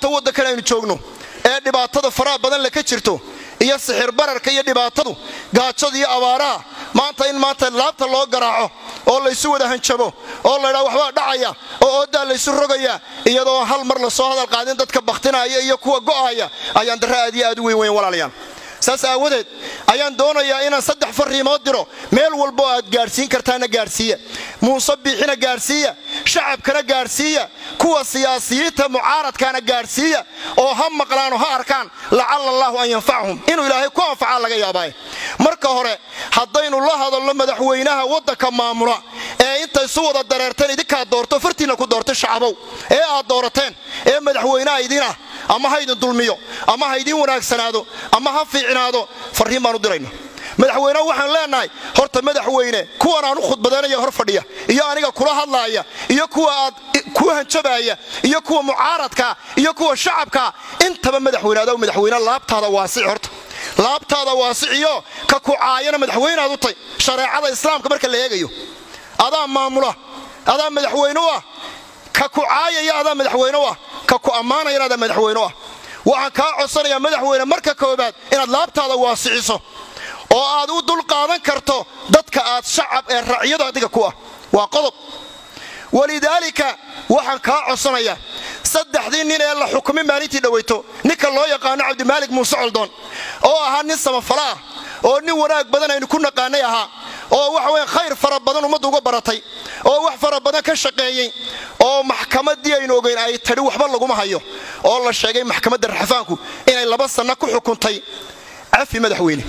maanta waddankan aynu joogno ee dhibaatada faraha badan le ka jirto iyo sixir bararka iyo dhibaatadu gaajada iyo abaaraha maanta in maanta laabta loo garaaco oo laysu wada hanjabo oo laydhaa waxbaa dhacaya oo oodaa laysu rogaya iyadoo hal mar lasoo hadal qaadin dadka bakhtinaya iyo kuwa go'aya ayaan darre aad iyo aad u weyn weyn walaalayaan saas aawadeed ayaan doonayaa inaan saddex fariimood diro meel walbo aad gaadhsiin kartaana gaadhsiiya muuse biixina gaadhsiiya shacabkana gaadhsiiya kuwa siyaasiyiinta mucaaradkaana gaadhsiiya oo ha maqlaan oo ha arkaan lacalla allaahu an yanfacahum inuu ilaahay ku anfacaa laga yaabaaye marka hore haddaynu la hadalno madaxweynaha waddanka maamula ee intay isu wada dareerteen idinkaad doorto fartiinna ku doortay shacabow ee aad doorateen ee madaxweynaha idinah ama ha idin dulmiyo ama ha idin wanaagsanaado ama ha fiicnaado farriin baan u dirayna madaxweyneha waxaan leenahay horta madaxweyne kuwan aan u khudbadaynaya hor fadhiya iyo aniga kula hadlaaya iyo kuwa aad ku hanjabaaya iyo kuwa mucaaradka iyo kuwa shacabka intaba madaxweyne adow madaxweyne laabtaada waasici horta laabtaada waasiciyo ka kucaayana madaxweyneaad u tay shareecada islaamka marka la eegayo adaa maamula adaa madaxweyne u ah ka kucaayaya adaa madaxweyne u ah ka ku ammaanayana adaa madaxweyne u ah waxaan kaa codsanayaa madaxweyne marka koobaad inaad laabtaada waasiciso oo aad u dul qaadan karto dadka aad shacab ee racyadu adiga ku ah waa qodob walidaalika waxaan kaa codsanayaa saddexdii nin ee la xukumay maalintii dhowayto ninka loo yaqaano cabdimaalik muuse coldoon oo ahaa nin samafala ah oo nin wanaag badan aynu ku naqaanay ahaa oo waxa weya khayr fara badan ummadda uga baratay oo wax fara badan ka shaqeeyey oo maxkamaddii aynu ogeyn ay tadhi waxba laguma hayo oo la sheegay maxkamadda raxafaanku inay laba sanno ku xukuntay cafi madaxweyne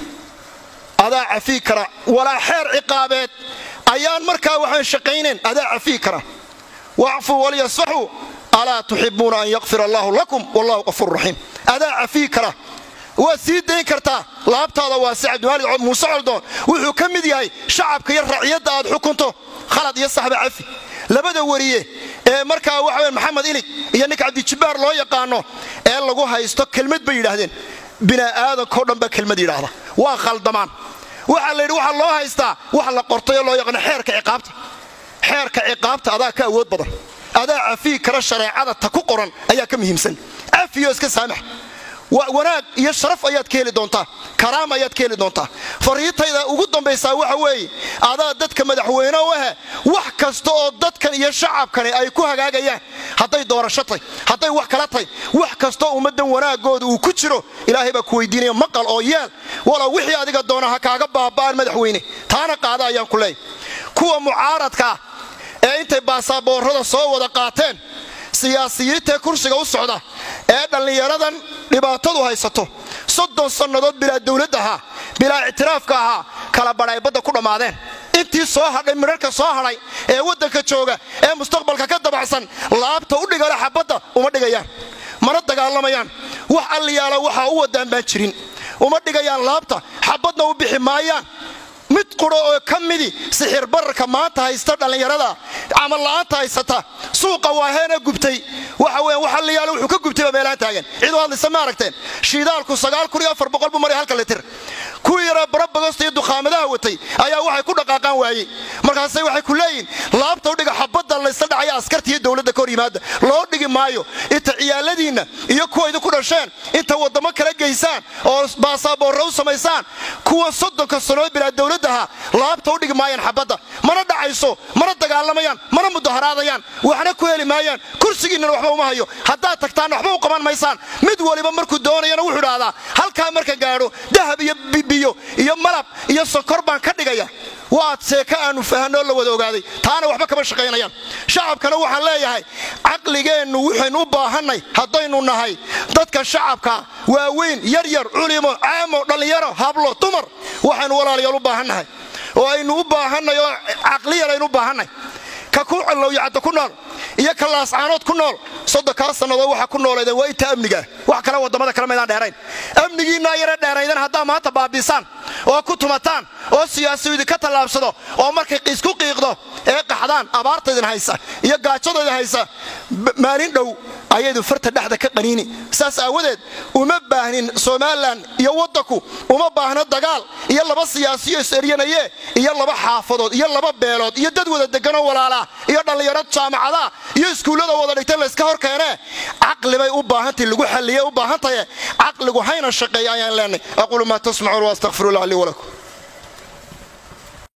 adaa cafii kara walaa xeer ciqaabeed ayaan markaa waxaan shaqaynayn adaa cafii kara wacfuu walyasfaxuu alaa tuxibuuna an yakfir allaahu lakum wallahu qafuur raxiim adaa cafii kara waad sii dayn kartaa laabtaada waase cabdimaalik muuse coldoon wuxuu ka mid yahay shacabka iyo raciyadda aad xukunto khalad iyo saxba cafi labada wariye ee markaa waxa maxamed ilig iyo ninka cabdijibbaar loo yaqaano ee lagu haysto kelmad bay yidhaahdeen bini'aadankao dhan baa kelmad yidhaahda waa khaldamaan waxaa la yidhi waxaa loo haystaa wax la qortay oo loo yaqaano xeerka ciqaabta xeerka ciqaabta adaa ka awood badan adaa cafii kara shareecada ta ku qoran ayaa ka muhiimsan cafiyo iska saamax wanaag iyo sharaf ayaad ka heli doontaa karaam ayaad ka heli doontaa fariintayda ugu dambaysaa waxa weeye adaa dadka madaxweyne u ahe wax kasta oo dadkan iyo shacabkani ay ku hagaagayaan hadday doorasho tay hadday wax kala tay wax kastaoo ummaddan wanaagooda uu ku jiro ilaahay baa ku weydiinaya maqal oo yeel walow wixii adiga doona ha kaaga baaba'an madaxweyne taana qaada ayaan ku leeyahy kuwa mucaaradka ah ee intay baasaaboorrada soo wada qaateen siyaasiyiintaee kursiga u socda ee dhallinyaradan dhibaatadu haysato soddon sannadood bilaa dawladd ahaa bilaa ictiraafka ahaa kala badhay badda ku dhammaadeen intii soo hadhay midharka soo hadhay ee waddanka jooga ee mustaqbalka ka dabacsan laabta u dhigala xabadda uma dhigayaan mana dagaalamayaan wax alliyaala waxaa u wadaan baan jirin uma dhigayaan laabta xabadna u bixi maayaan mid quro oo ka midi sixir bararka maanta haysta dhallinyarada camal la'aanta haysata suuqa waaheena gubtay waxa weyan wax alliyaala wuxuu ka gubtayba meelaan taagan cid u hadlaysa ma aragteen shiidaalku sagaal kun iyo afar boqol buu maray halka litir kuwii yaraa barabagosta iyo dukhaamadaha watay ayaa waxay ku dhaqaaqaan waayey markaasay waxay ku leeyihin laabta u dhiga xabadda laysla dhacaya askarta iyo dowladda ka hor yimaada loo dhigi maayo inta ciyaaladiinna iyo kuwa idinku dhasheen inta waddamo kala geysaan oo baasaaboorra u samaysaan kuwa soddonka sannood bilaa dowladdaha laabta u dhigi maayaan xabadda mana dhacayso mana dagaalamayaan mana mudaharaadayaan waxna ku heli maayaan kursigiinnana waxba uma hayo haddaad tagtaanna waxba u qaban maysaan mid waliba markuu doonayana wuxuu idhaahdaa halkaa marka gaadho dahab iyo biyo iyo malab iyo sonkor baan ka dhigaya waad seeka aanu fahanoo la wada ogaaday taana waxba kama shaqaynayaan shacabkana waxaan leeyahay caqligeennu waxaynu u baahannay haddaynu nahay dadka shacabka waaweyn yaryar culimo caamo dhallinyaro hablo dumar waxaynu walaalayaal u baahannahay oo aynu u baahanay oo caqliyan aynu u baahanay ka ku calowyacadda ku nool iyo ka laascaanood ku nool soddonkaa sannadood waxaa ku nooleedeen waa inta amnigaa wax kale waddamada kale maydaan dheerayn amnigiinaa yara dheeraydan haddaa maanta baabiisaan oo ku tumataan oo siyaasiyu idinka tallaabsado oo markay isku qiiqdo ee qaxdaan abaarta idin haysa iyo gaajada idin haysa maalin dhow ayaydu farta dhexda ka qaniini saas aawadeed uma baahnin somalilan iyo waddanku uma baahno dagaal iyo laba siyaasiyo is-eryanaye iyo laba xaafadood iyo laba beelood iyo dad wada deganoo walaalaa iyo dhallinyaro jaamacada iyo iskuullada wada dhigtay layska hor keenee caqli bay u baahantahy lagu xalliye u baahantaye caqligu hayna shaqeeya ayaan leenay aquulu maa tasmacuun waastaqfirullahi lii walakum